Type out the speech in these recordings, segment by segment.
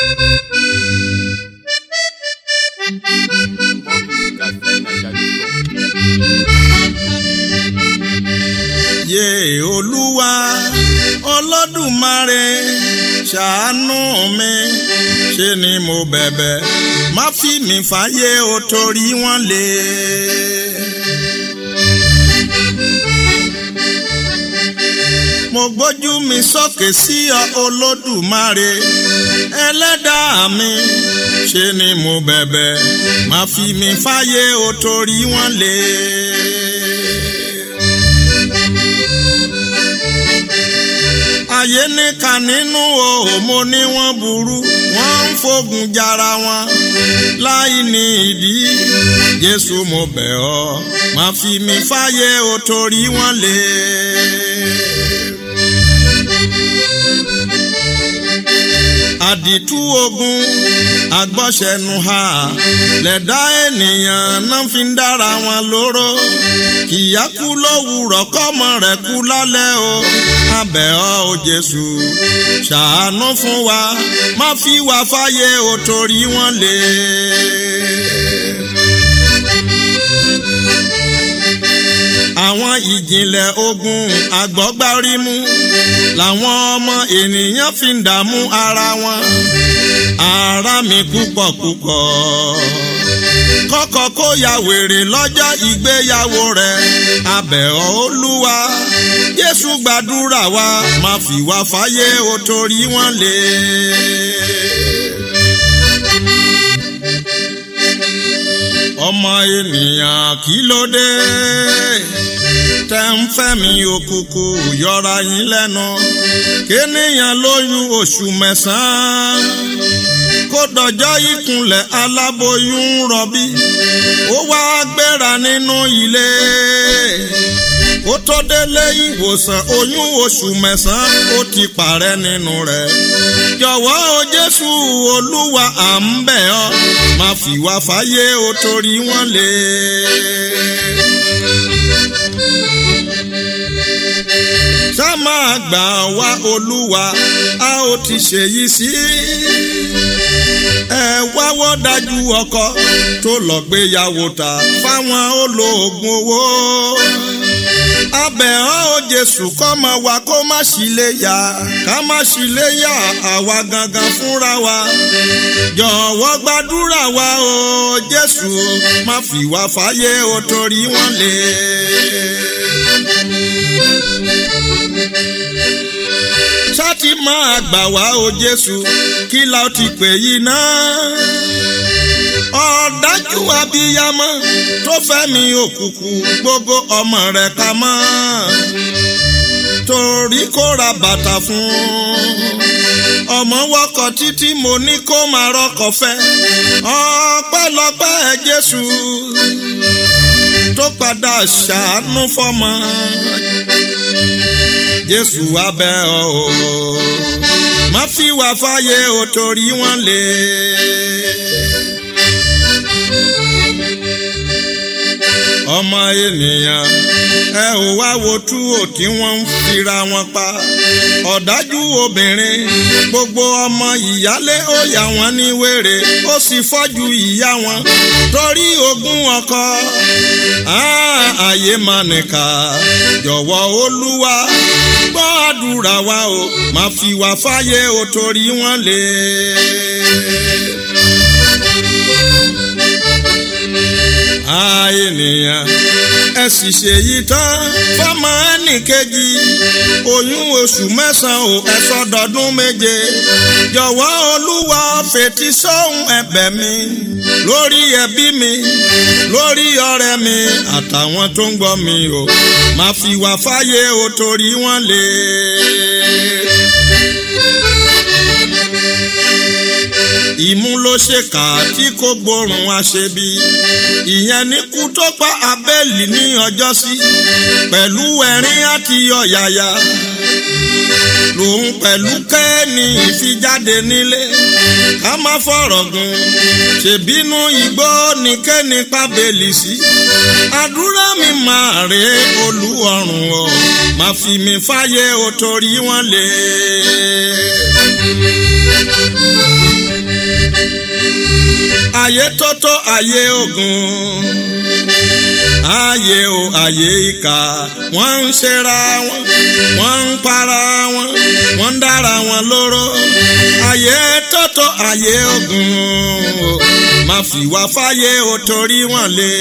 yé olúwa olódùmarè ṣàánú mi ṣe ni mo bẹ̀bẹ̀ má fi mi fàyè o torí wọ́n lè. mo gbójú mi sókè sí ọ olódùmarè ẹlẹ́dàá mi ṣe ni mo bẹ̀bẹ̀ má fi mi fàyè o torí wọ́n lè. ayé nìkan nínú o mo ní wọ́n burú wọ́n ń fogun jara wọn láì ní ìdí Jésù mo bẹ̀ ọ́ má fi mi fàyè o torí wọ́n lè. àdìtú ogun agbọ́sẹ̀nu ha lẹ̀dá ènìyàn náà fi ń dára wọn lóró kìyà kú lówùrọ̀ kọ́mọ rẹ̀ kú lálẹ́ o abẹ́ ọ o Jésù ṣàánú fún wa má fi wá fáyé o torí wọ́n lè. àwọn ìjìnlẹ̀ ogun àgbọ́gbárímú làwọn ọmọ ènìyàn fi ń dààmú ara wọn ara mi púpọ̀ púpọ̀ kọ́kọ́ kó ya wèrè lọ́jọ́ ìgbéyàwó rẹ̀ abẹ́ ọ Olúwa Jésù gbàdúrà wa má fi wá fáyé o torí wọ́n lè. ọmọ ènìyàn kí ló dé tẹ́ ń fẹ́ mi òkùnkùn yọra yín lẹ́nu kéèyàn lóyún oṣù mẹ́sàn-án kó dọjọ́ ìkúnlẹ̀ aláboyún rọbí ó wá gbéra nínú ilé kó tó délé ìwòsàn oyún oṣù mẹ́sàn-án ó ti parẹ́ nínú rẹ̀ jọ̀wọ́ o Jésù Olúwa à ń bẹ̀ ọ́ má fi wá fáyé o torí wọ́n lè. ṣá máa gbà wá Olúwa a ó ti ṣèyí sí ẹ wáwọ́ dájú ọkọ tó lọ gbéyàwó ta fáwọn olóògùn owó abẹ́ ọ́ ò Jésù kọ́mọ wa kó má sì lè yá ká má sì lè yá àwa gangan fúnra wa jọ̀wọ́ gbàdúrà wa o Jésù má fi wá fàyè o torí wọ́n lè. sátì máa gbà wá o Jésù kí la ó ti pè yìí náà ọ̀dájú abiyamọ tó fẹ́ mi òkùnkùn gbogbo ọmọ rẹ̀ ká mọ́ torí kó ra bàtà fún ọmọ wọkọ̀ títí mo ní kó máa rọkọ̀ fẹ́ ọpẹ́lọpẹ́ Jésù tó padà ṣàánú fọ́mọ Jésù abẹ́ ọ o má fi wá fáyé o torí wọ́n lè. ọmọ ènìyàn ẹ ò wá wo túwò tí wọ́n ń fira wọn pa ọ̀dájú obìnrin gbogbo ọmọ ìyálé ó yà wọ́n ní wèrè ó sì fọ́jú ìyá wọn torí ogún ọkọ ààyè máa nìkà jọ̀wọ́ olúwa gbọ́ àdúrà wa o má fi wá fáyé o torí wọ́n lè. ènìyàn ẹ sì ṣèyí tán fọmọ ẹnìkejì oyún oṣù mẹ́sàn-án ò ẹ sọdọọdún méje jọ̀wọ́ olúwa fetí sóhun ẹ̀bẹ̀ mi lórí ẹbí mi lórí ọ̀rẹ́ mi àtàwọn tó ń gbọ́ mi o má fi wá fáyé o torí wọ́n lè. ìmú ló ṣèkà tí kò gbórùn àṣebí ìyẹn ní kú tó pa abẹ́ẹ̀lì ní ọjọ́sí pẹ̀lú ẹ̀rín àti ọ̀yàyà lòun pẹ̀lú kẹ́ẹ̀nì ìfijáde nílé ká má fọ̀rọ̀ gùn ṣèbínú igbó ní kẹ́ni pábẹ́lì sí àdúrà mi máa rè olúọrùn o má fi mi fáyé o torí wọ́n lè. ayé tótó ayé ogun ayé o ayé ìkà wọ́n ń ṣera wọn wọ́n ń para wọn wọ́n ń dára wọn lóró ayé tótó ayé ogun o má fi wá fáyé o torí wọn lé.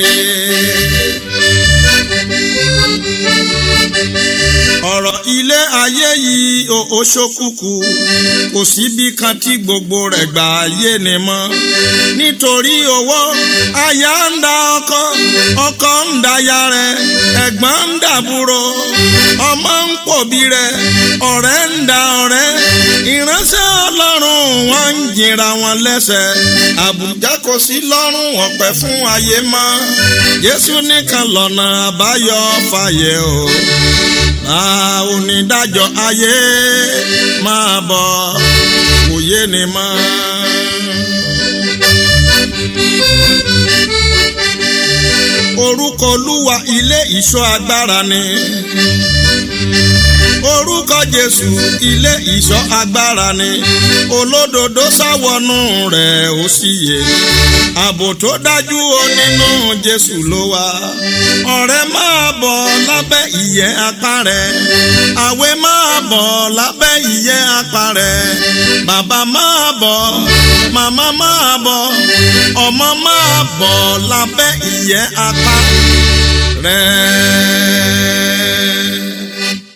ọ̀rọ̀ ilé ayé yìí ó ṣókùkù kò síbi kan tí gbogbo rẹ̀ gbà ayé ni mọ́ nítorí owó aya ń da ọkọ ọkọ ń da ya rẹ̀ ẹ̀gbọ́n ń dàbúrò ọmọ ń pòbí rẹ̀ ọ̀rẹ́ ń da ọ̀rẹ́ ìránṣẹ́ ọlọ́run wọn ń jìnra wọn lẹ́sẹ̀ àbùjá kò sí lọ́rùn ọ̀pẹ fún ayé mọ́ Jésù nìkan lọ́nà àbáyọ fàyè o máa onídàájọ́ ayé máa bọ̀ kò yé ni mọ́. orúkọ olúwa ilé ìṣọ́ agbára ni orúkọ jésù ilé ìṣọ́ agbára ni olódodo sáwọnú rẹ̀ ó sì yè ààbò tó dájú o nínú jésù ló wà ọ̀rẹ́ máa bọ̀ lábẹ́ ìyẹ́ apá rẹ̀ àwẹ̀ máa bọ̀ lábẹ́ ìyẹ́ apá rẹ̀ bàbá máa bọ̀ màmá máa bọ̀ ọmọ máa bọ̀ lábẹ́ ìyẹ́ apá rẹ̀.